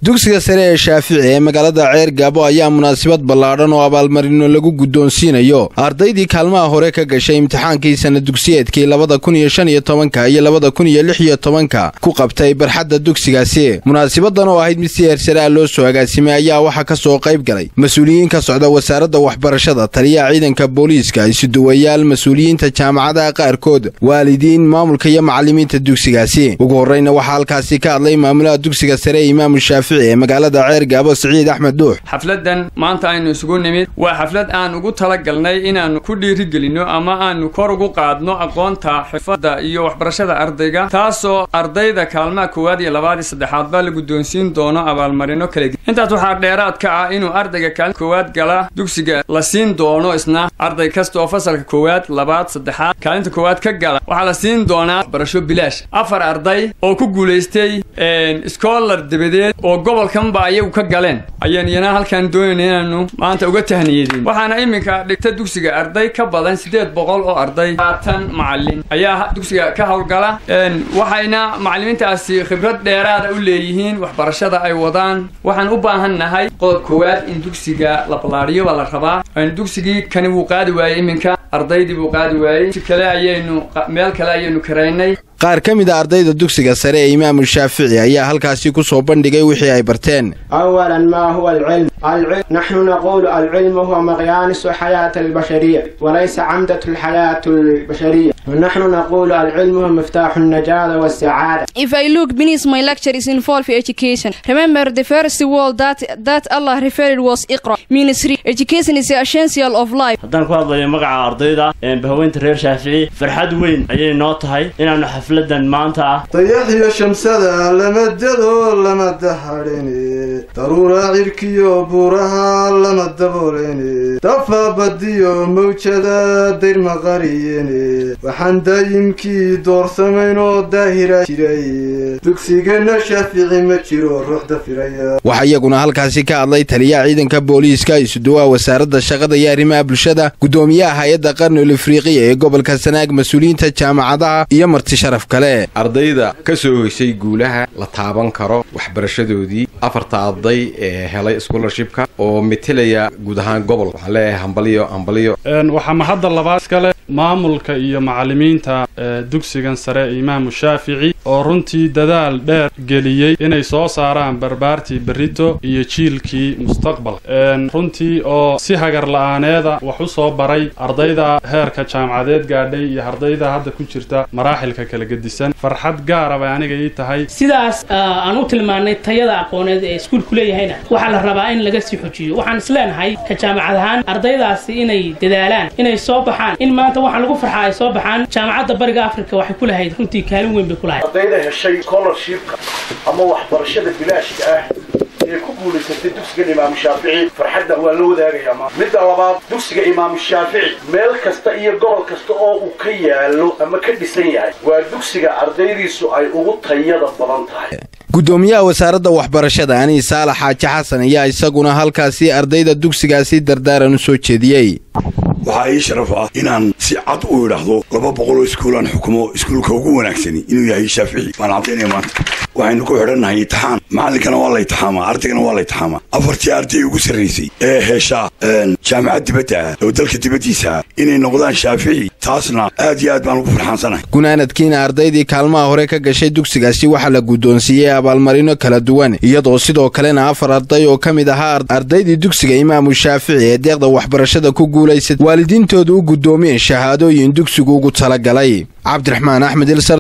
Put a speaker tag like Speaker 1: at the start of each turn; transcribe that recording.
Speaker 1: dugsiga sare ee shaafici ee magaalada ceer gaabo ayaa munaasabad ballaadhan oo abaalmarino lagu guddoonsiinayo ardaydii kaalmaha hore ka gashay imtixaankii sana dugsiyeedkii labada kun iyo shan iyo tobanka iyo labada kun iyo lix iyo tobanka ku qabtay barxadda dugsigaasi munaasabadan oo ahayd mid si heersare ah loo soo agaasimay ayaa waxaa ka soo qayb galay mas-uuliyiin ka socda wasaaradda waxbarashada taliyaha ciidanka booliiska isuduwayaal mas-uuliyiinta jaamacadaha qaarkood waalidiin maamulka iyo macallimiinta dugsigaasi ugu horreyna waxaa halkaasi ka hadlay maamulaha dugsiga sare ee imaamu shaafici ee magaalada ceer gaabo siciid axmed duux
Speaker 2: xafladan maanta aynu isugu nimid waa xaflad aan ugu talagalnay inaannu ku dhiirigelinno ama aanu kor ugu qaadno aqoonta xifadda iyo waxbarashada ardayga taasoo ardayda kaalmaha koowaad iyo labaad iyo saddexaad baa la guddoonsiin doono abaalmarino kala intaas waxaa dheeraad ka ah inuu ardayga kaalin koowaad gala dugsiga la siin doono isna arday kasta oo fasalka koowaad labaad saddexaad kaalinta koowaad ka gala waxaa la siin doonaa waxbarasho bilaash afar arday oo ku guulaystay scholar dabadeed oo gobolkanba ayagu ka galeen ayaan iyana halkaan doonayna inaanu maanta uga tahniyadin waxaana iminka dhigta dugsiga arday ka badan siddeed boqol oo arday haatan macallin ayaa dugsiga ka howlgala waxayna macallimiintaasi khibrad dheeraada u leeyihiin waxbarashada ay wadaan waxaan u baahan nahay qodob koowaad in dugsiga la ballaadhiyo baa la rabaa dugsigii kani wuu qaadi waayey iminka ardaydii buu qaadi waayey si kale ayaynu meel kale ayaynu karaynay
Speaker 1: qaar ka mid a ardayda dugsiga sare ee imaamu shaafici ayaa halkaasi ku soo bandhigay wixii ay barteen
Speaker 3: awalan maa huwa alcilm alcilm naxnu naquulu alcilmu huwa maqyaanisu xayaati albashariya walaysa camdatu alxayaati albashariya ونحن نقول العلم هو مفتاح النجاة والسعادة.
Speaker 4: If I look beneath my lecture is involved education. Remember the first word that that Allah referred was Iqra. Means education is the essential of life.
Speaker 5: haddaan ku hadlayo magaca ardayda bahaweynta reer shaafici farxad weyn ayay noo tahay inaanu xafladan maanta ah
Speaker 6: dayaxiyo shamsada lama dado lama dahadhini daruura cirkiyo buuraha lama dabooleni dafa badiyo mawjada dayrma qariyeni waxaan daayimkii doorsamaynoo daahira jiray dugsigana shaafici ma jiro ruuxda firaya
Speaker 1: waxaa iyaguna halkaasi ka hadlay taliyaha ciidanka booliiska isuduwaha wasaaradda shaqada iyo arrimaha bulshada guddoomiyaha hay-adda qarnul afriqiya ee gobolka sanaag mas-uuliyiinta jaamacadaha iyo marti sharaf kale
Speaker 7: ardayda ka soo hoysay guulaha la taaban karo waxbarashadoodii afarta arday ee helay scholarshipka oo metelaya guud ahaan gobol waxaan leeyahay hambaliyo hambaliyo
Speaker 8: waxaa mahadda labaad iskale maamulka iyo macallimiinta dugsigan sare imaamu shaafici oo runtii dadaal dheer geliyey inay soo saaraan barbaartii berrito iyo jiilkii mustaqbal runtii oo si hagar la-aaneeda wax u soo baray ardayda heerka jaamacadeed gaadhay iyo ardayda hadda ku jirta maraaxilka kala gedisan farxad gaara bay aniga ii tahay
Speaker 9: sidaas aan u tilmaannay tayada aqooneed ee iskuulku leeyahayna waxaa la rabaa in laga sii xojiyo waxaan isleenahay ka jaamacad ahaan ardaydaasi inay dadaalaan inay soo baxaan in maanta waxaa lagu farxaa ay soo baxaan jaamacadda bariga afrika waxay ku lahayd runtii kaalin weyn bay ku lahayd
Speaker 10: ardayda heshay scholarshipka ama waxbarashada bilaashka ah ee ku guulaysatay dugsigan imaamu shaafici farxadda waa la wadaagayaa ma midda labaad dugsiga imaamu shaafici meel kasta iyo gobol kasta oo uu ka yaalo ama ka dhisan yahay waa dugsiga ardaydiisu ay ugu tayada badan tahay
Speaker 1: guddoomiyaha wasaaradda waxbarashada anii saalax xaaji xasan ayaa isaguna halkaasi ardayda dugsigaasi dardaaran u soo jeediyey
Speaker 11: waxaa ii sharaf ah inaan si cad u idhaahdo laba boqoloo iskuulaan xukumo iskuulka ugu wanaagsani inuu yahay shaafici waan caddaynaya maanta waxaynu ku xidhannahay itixaan macallinkana waa la itixaamaa ardaygana waa la itixaamaa afartii arday ugu sarraysay ee heshaa jaamacad dibadda ah oo dalka dibaddiisa ah inay noqdaan shaafici taasna aad iyo aad baan ugu farxaansanahay
Speaker 1: gunaanadkiina ardaydii kaalmaha hore ka gashay dugsigaasi waxaa la guddoonsiiyey abaalmarino kala duwan iyadoo sidoo kalena afar arday oo ka mid ahaa ardaydii dugsiga imaamu shaafici ee deeqda waxbarashada ku guulaysay waalidiintooda u guddoomiyeen shahaadooyin dugsigu ugu talagalay cabdiraxmaan axmed ilsar